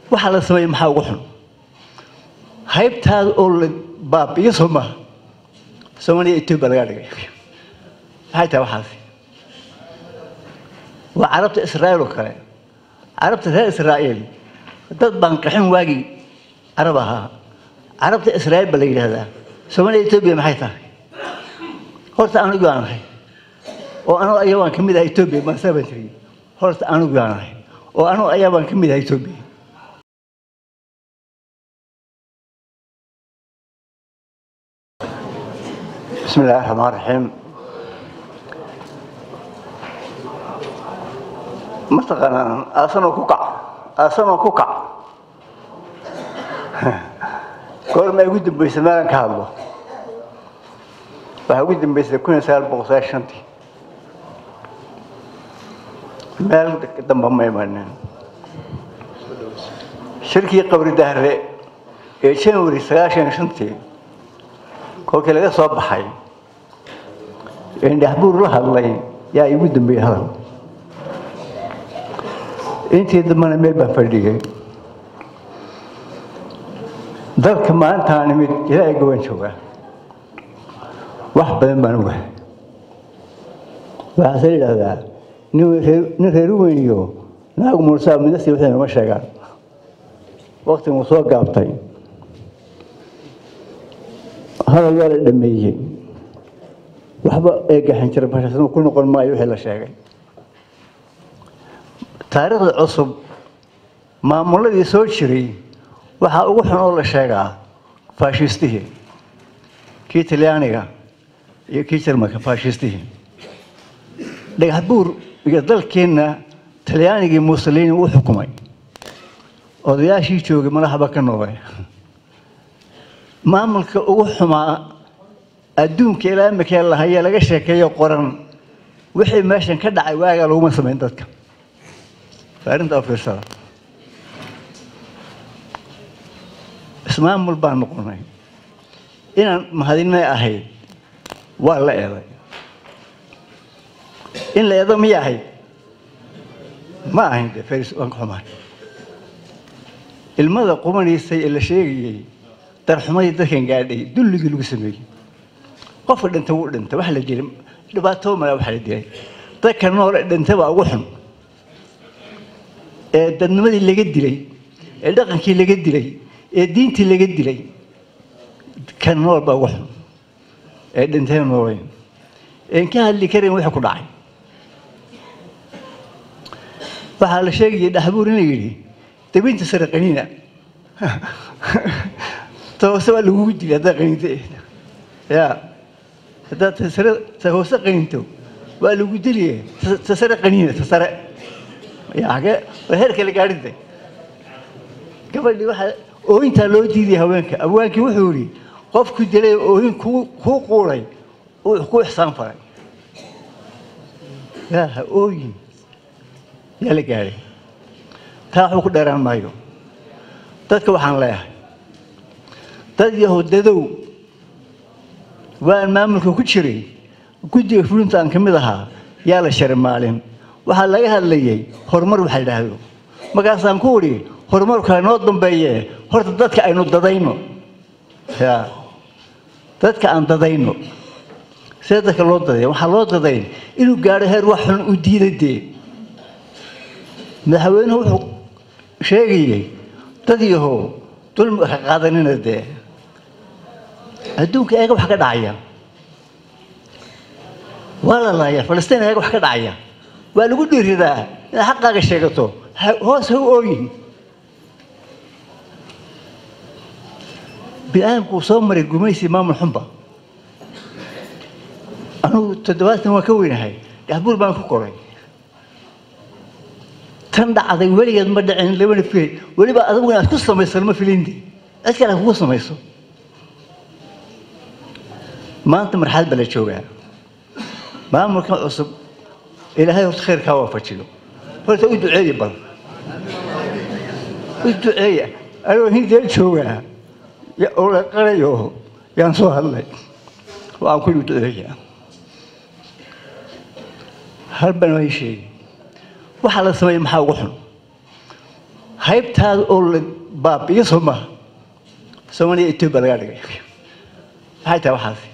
waxa la sameeyey maxaa ugu xun haybtaada oo la baabi'iyo soo maaha soomaaliya etoobiya lagaa dhigay maxay tahay waxaasi waa carabta israa'iil oo kale carabta reer israa'iil dad baan qaxin waagii carab ahaa carabta israa'iil baa la yidhaahdaa soomaaliya etoobiya maxay tahay horta anigu aan ahay oo anuu ayaa baan ka mid ahay etoobiya maasaa baan tiri horta anigu aan ahay oo anuu ayaa baan ka mid ahay etoobiya بسم الله الرحمن الرحيم mataqaanaa aasanoo ku kac aasanoo ku kac goorma ugu dambaysa meelan ka hadlo waxaa ugu dambaysay kun iyo sagaal boqol sagaal shantii meel damba ma imanin shirkii qabri dahre ee january sagaashan shantii kolkii laga soo baxay indhaxbuur la hadlay yaa igu dambeeyey hadal intii dambana meel baan fadhigay dalka maalintaan imid ilaa gobaan joogaa wax badan baan ogahay waxaase yidhaahdaa nin reer weyniyo naagu mursaa midasi waxay nooma sheegaan wakti muu soo gaabtay hadal waa la dhameeyey waxba eegaxan jira bashaasnuu ku noqon maayo wixii la sheegay taariikhda cusub maamuladii soo jiray waxaa ugu xun oo la sheegaa faashistihii kii talyaaniga iyo kii jarmalka faashistihii dhagax buur iyo dalkeenna talyaanigii mussolini u xukumay odayaashii joogay madaxba ka noqday maamulka ugu xumaa adduunka ilaa imikee lahayee laga sheekeeyo qoran wixii meeshan ka dhacay waagaa laguma samayn dadka arrintaa fiirsada ismaamul baan noqonay inaan mahadinay ahayd waa la eeday in la eedo miya ahayd ma ahayn de faris waan ka xumaay ilmada qumanaysay ee la sheegayey darxumadii dadkan gaadhay dulligii lagu sameeyey qofka dhinta wuu dhintay wax la dilay dhibaato mala waxa la dilay dadka nool ee dhintay baa ugu xun ee dadnimadii laga dilay ee dhaqankii laga dilay ee diintii laga dilay kan nool baa ugu xun ee dhintay noolayn een ka hadli karin wixii ku dhacay waxaa la sheegayay dhaxbuur in la yidhi dabinta sare qaniina toose waa lagugu dilay haddaa qaniinta ya haddaad tasare ta hoose qaniinto waa lagu diliye ta sare qaniina ta sare yage waa heerka la gaadhintay gabadhii waxaa ooyintaa loo diidaya haweenka abwaankii wuxuu yidhi qofku dilay ooyin kuu kuu quuray uu ku ixsaan faray yaa ha ooyin yaa la gaadhay taa waxba ku dheeraan maayo dadka waxaan leeyahay dad yahudadow waan maamulka ku jiray guddiga fulinta aan ka mid ahaa yaa la sharay maalin waxaa laga hadlayay horumar waxa idhaahdo markaasaan ku udhi horumarkaa noo dambeeye horta dadka aynu dadayno ya dadka aan dadayno see dadka loo dadaya waxaa loo dadayn inuu gaadho heer wax xun u diida dee madaxweynuhu wuxuu sheegayey dad yahow dulmi ka qaadanina dee adduunka eega wax ka dhacaya waa la laaya falastiin eega wax ka dhacaya waa lagu dhiiridaa inaad xaqaaga sheegato hoos ha u ooyin bini-aadamku soo maray gumaysi maamul xunba anugu toddobaatan waan ka weynahay dhexbuur baan ku koray tan dhacday weligeed ma dhicin labana filay weliba adigu inaad ku samayso lama filindi cid kale kugu samayso maanta marxalad baa la joogaa maamulkan cusub ilaahay horta khayrkaa waafajiyo horta u duceeya bal u duceeya anigoo hindeel joogaa oo la qarayo yaan soo hadlay oo aan ku duceeya hal baan waa sheegi waxaa la sameeyey maxaa ugu xun haybtaada oo la baabi'iyo soo maaha soomaaliya etoobiya lagaa dhigay maxay tahay waxaasi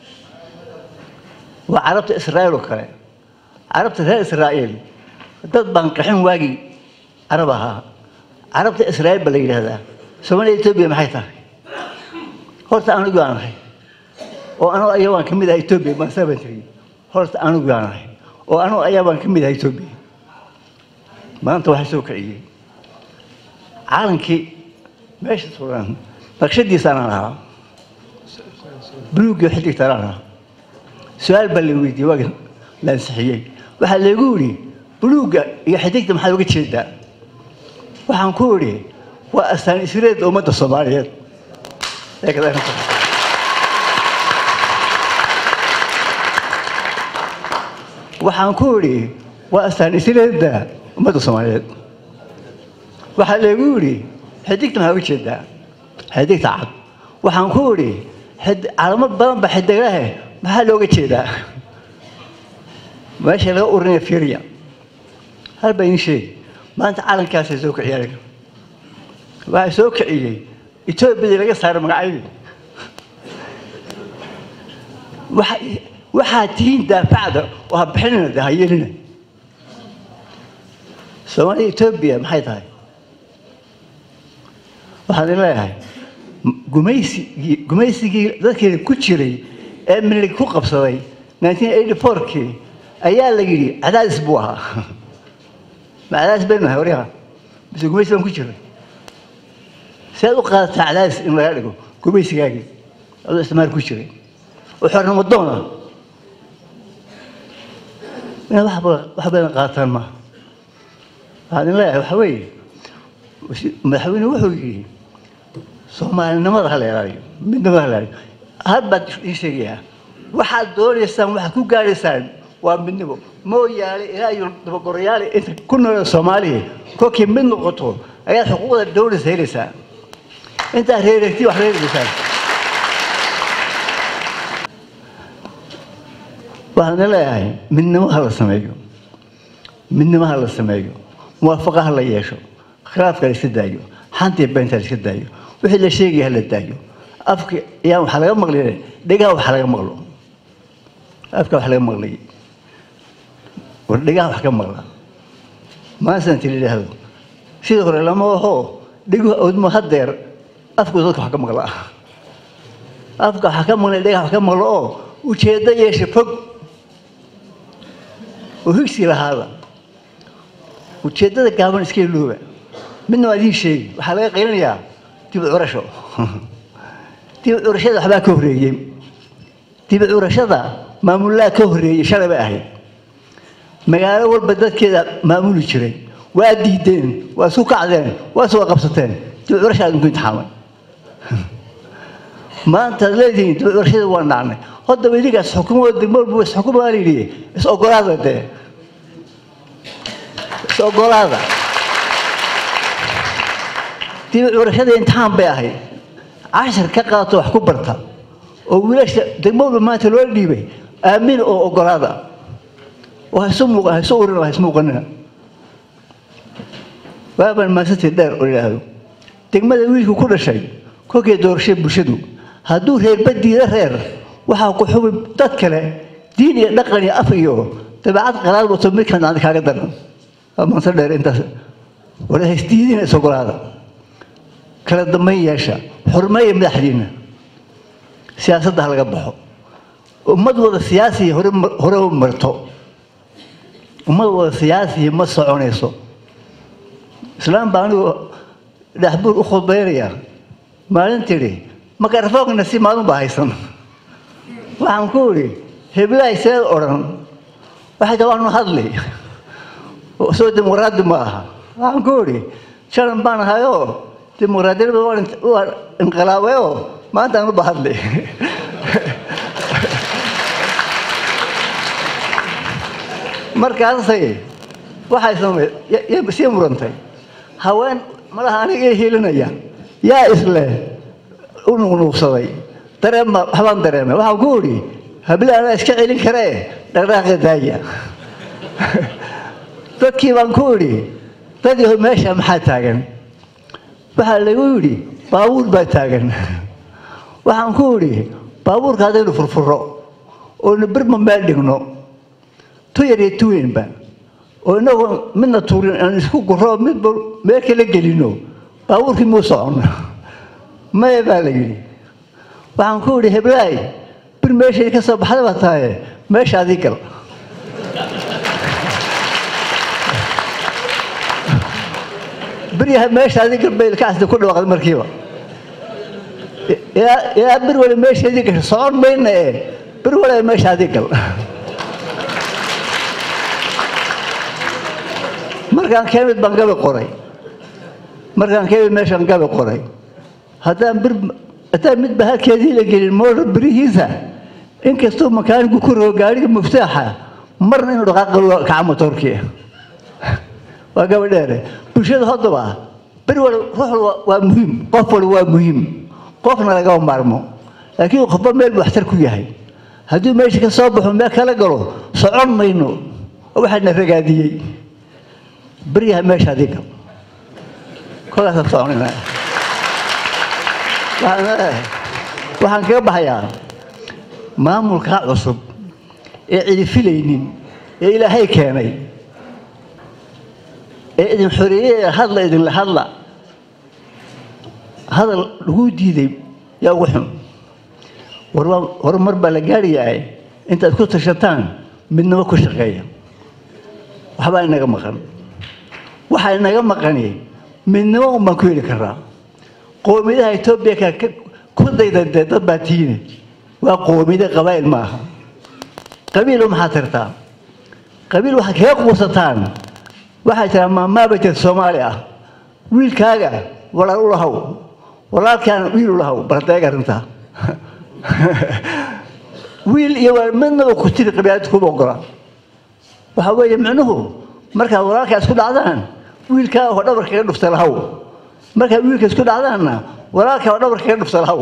waa carabta israa'iil oo kale carabta reer israa'iil dad baan qaxin waagii carab ahaa carabta israa'iil ba la yidhaahdaa soomaaliya etoobiya maxay tahay horta anigu aan ahay oo anoo ayaa waan ka mid ahay etoobiya maasaa baan tiri horta anigu aan ahay oo anoo ayaa baan ka mid ahay etoobiya maanta waxaa soo kiciyey caalankii meesha suran naqshadiisa anaan ahaa buluuggii xidigta anaan ahaa su-aal baa la weydiiyey waagi la ansixiyey waxaa laygu yidhi buluugga iyo xidigta maxaad uga jeedaa waxaan ku idhi waa astaan isreed ummadda soomaaliyeed ee kadaarinta waxaan ku idhi waa astaan isreedda ummadda soomaaliyeed waxaa laygu yidhi xidigta maxaa uga jeedaa xidigta cad waxaan ku idhi calamo badan ba xidiglahe maxaa looga jeedaa meesha laga urinaya fiiriya hal baa iin sheegi maanta calankaasay soo kiciyay aniga waxaa soo kiciyey etoobiyadii laga saaray magacyadii waxaad tihiin daafacda oo ha bixinina de ha yeelina soomaaliya etoobiya maxay tahay waxaan idin leeyahay gumaysigii gumaysigii dadkeeda ku jiray ee milig ku qabsaday nineteen eighty fourkii ayaa la yidhi cadaadis buu ahaa ma cadaadis baynu nahay waryaha mise gumaysi baan ku jiray sead u qaadataa cadaadis in laga dhigo gumaysigaagii adoo isticmaal ku jiray oo xornimo doona inaad wax badan qaataan maaha waxaan idin leeyahay waxa weeye madaxweyne wuxuu yidhi soomaalinimada ha la ilaaliyo midnimada ha la ilaaliyo hal baad ii sheegayaa waxaad doonaysaan waxaad ku gaadhaysaan waa midnimo mooyaale ilaa iyo dabagorayaale inta ku noola soomaaliya kolkii mid noqoto ayaad xuquuqda dowladda helaysaa intaad reereegti wax reeregaysaan waxaan leeyahay midnimo ha la sameeyo midnimo ha la sameeyo muwaafaqa ha la yeesho khilaafka la iska daayo xantii beenta la iska daayo wixii la sheegaya ha la daayo afka yaan waxaa laga maqlay dhegaha wax laga maqlo afka wax laga maqlay war dhegaha wax ka maqla maasan tiri idhaahdo sidii hore lama aho dhegu odmo hadeer afku dadka wax ka maqla afka wax ka maqlay dhegaha wax ka maqlo oo ujeeddo yeesha fog oo higsi lahaada ujeeddada gaaban iska ilooba midna waa idiin sheegi waxaa laga qaylinayaa dib curasho dib curashada waxbaa ka horreeyey dib curashada maamullaa ka horreeyey shalay bay ahayd magaalo walba dadkeeda maamuli jiray waa diideen waa isu kacdeen waa isu qabsateen dib curashaa idinku imtixaamay maanta ad leedihiin dib curashada waa nacnay haddaba idinkaas xukumo degmo walba is xukumaa layidhi is ogolaada dee is ogolaada dib curashada imtixaan bay ahayd cashar ka qaato wax ku barta oo wiilasha degmo walba maanta loo dhiibay aamin oo ogolaada oo haysu muuqan haysu urin haysu muuqanina waaban maasantii dheer oo yidhaahdo degmada wiilku ku dhashay kolkay doorashay bulshadu hadduu reerba diida reer waxaa ku xubi dad kale diin iyo dhaqan iyo af iyo dabeecad qalaad wato midkan aan kaaga daran waa maanse dheer intaas war haysdiidina is ogolaada kala dambayn yeesha xurmeeya madaxdiina siyaasadda ha laga baxo ummad wada siyaasiya hore hore u marto ummad wada siyaasiya ma soconayso islaam baa anigu dhaxbuur u khudbaynaya maalin tidhi makarafoogna si maalin baa haysan waxaan ku idhi heblahay seed odhan waxay taa waanu hadli soo dimuqraadi ma aha waxaan ku idhi shalan baan ahayoo dimuqraadiyada waa inqilaabayoo maanta anu ba hadli markaasay waxay samay sii murantay haween malaha aniga ii hiilinaya yaa isleh u nuqnuuqsaday dareema waxbaan dareemay waxaan ku idhi hable anaa iska celin karee dhaqdhaqaaqa daaya dadkii baan ku idhi dad yahow meesha maxaa taagan waxaa lagu yidhi baabuur baa taagan waxaan ku idhi baabuurka haddaynu furfuro oonu birma meel dhigno tu yar iyo tu weynba oo inagoo midna tuurin aan isku guro midba meel kala gelino baabuurkii muu socon maya baa la yidhi waxaan ku idhi heblaay bir meeshay ka soo baxda baa tahaye meesha adii gal biryaha meesha adii gal bay ilkaasda ku dhawaaqday markiiba yaa yaa bir wale meesheedii gasho socon mayna ee bir wale meesha adii gal markaan kemid baan gabi qoray markaan kemid meeshaan gabi qoray haddaan bir haddaan midba halkeedii la gelin moodar birihiisa inkastuu makaanigu ku rogo gaadhiga muftaaxa marna inuu dhaqaaqi kaca motoorkii waa gabadheere bulshada hoddaba bir wal ruux waa muhiim qof wal waa muhiim qofna lagama maarmo laakiin qofba meel buu waxtar ku yahay hadduu meesha ka soo baxo meel kala galo socon mayno waxaana ragaadiyey بريها ماشي هذيك كلها تطعننا waxaan kaga baxayaa maamulkaa cusub ee cidi filaynin ee ilaahay keenay ee idin xoreeyey hadla idinla hadla hadal lagu diiday yaa ugu xun horumar baa la gaadhayaa intaad ku tashataan midnimo ku shaqeeya waxbaa inaga maqan waxaa inaga maqani midnimo un baan ku heli karaa qoomiyadaha etoobiya ku daydadee dad baa tiine waa qoomiyada qabaa'il maaha qabiil maxaad tirtaa qabiil waxaad kaga quusataan waxaa jira maamaaba jirta soomaali ah wiilkaaga walaal u lahow walaalkaana wiil u lahow bardeeg arrintaa wiil iyo midnaba ku tiri qabiilada kuma ogola waxaa weeye micnuhu markaad walaalkaa isku dhacdaan wiilkaa oo dhabar kaga dhufta lahaw markaad wiilka isku dhacdaanna walaalkaa oo dhabar kaga dhufta lahaw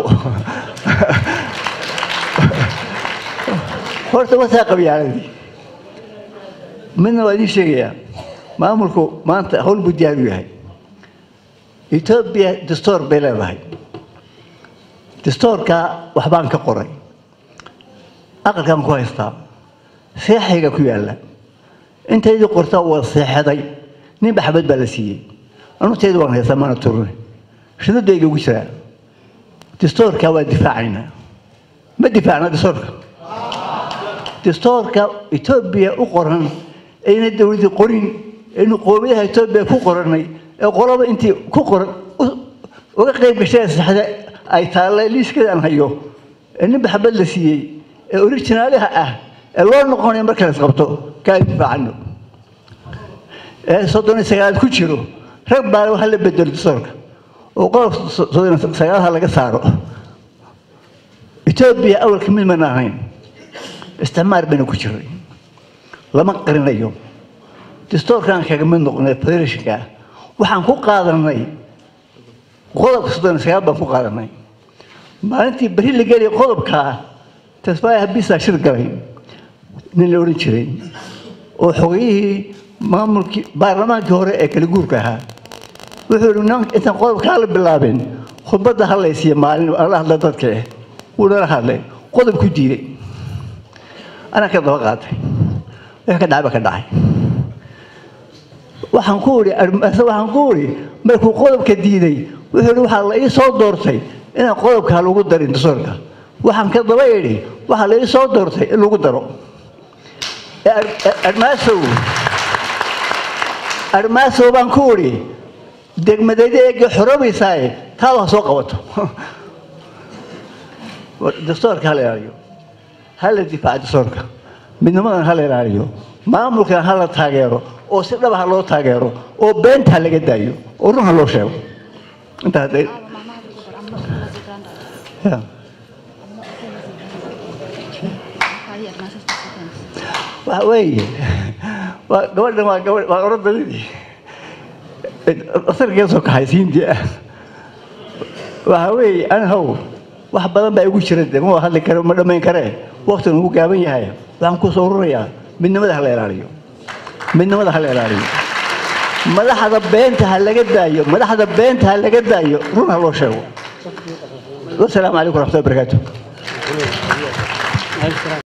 horta wataa qabyaaladii midna waa idiin sheegayaa maamulku maanta hawl buu diyaar u yahay etoobiya dastoor bay leedahay dastoorkaa waxbaan ka qoray aqalkaan ku haystaa seexayga ku yaalla intaydii qortaa waa seexaday ninba xabad baa la siiyey anutayda waan haystaa maana turune shidadayga ugu jiraa dastoorka waa difaacaynaa ma difaacna dastoorka dastoorka etoobiya u qoran ayna dowladii qorin aynu qoomiyaha etoobiya ku qoranay ee qolaba intii ku qoran uga qayb gashay saxda ay taalla liiskeeda aan hayo ee ninba xabad la siiyey ee originaalaha ah ee loo noqonayo marka la isqabto kaa difaacano ee soddon iyo sagaal ku jiro rag baa waxa la bedelo dastoorka oo qodob soddon iyo sagaalha laga saaro etoobiya awalka mid mana ahayn isticmaar bayna ku jiray lama qarinayo dastoorkaan kaga mid noqonay federationka waxaan ku qaadanay qodobka soddon iyo sagaal baan ku qaadanay maalintii beri la gelaya qodobkaa tasfaaya habiisaa shir galay nin la odhan jiray oo xogayihii maamulkii baarlamaankii hore ee kala guurka ahaa wuxuu yihi intaan qodobkaa la bilaabin khudbadda hadlaysiiya maalin la hadla dadka eh wuu nala hadlay qodob ku diiday anaa ka daba qaatay wix ka dhacay ba ka dhacay waxaan ku idhi waxaan ku idhi markuu qodobka diiday wuxuu ihi waxaa la ii soo doortay inaan qodobkaa lagu darin dastoorka waxaan ka daba idhi waxaa la ii soo doortay in lagu daro armaasow armaasow baan ku idhi degmadayda eega xorobaysaaye taada ha soo qabato dastoorka hala ilaaliyo hala difaaca dastoorka midnimadan hala ilaaliyo maamulkan hala taageero oo si dhaba ha loo taageero oo beenta ha laga daayo oo run ha loo sheego intaa hadday Yeah. waxa weeye waa gabadhan waa gabadh waa orodadii asarkee soo kaxay siintii ah waxa weeye anahow wax badan baa igu jira de ma hadli kare ma dhammayn karee waktigan ugu gaaban yahay waxaan ku soo ururayaa midnimada hala ilaaliyo midnimada hala ilaaliyo madaxda beenta ha laga daayo madaxda beenta ha laga daayo run ha loo sheego wasalaamu calaykum waraxmatullahi wabarakaatu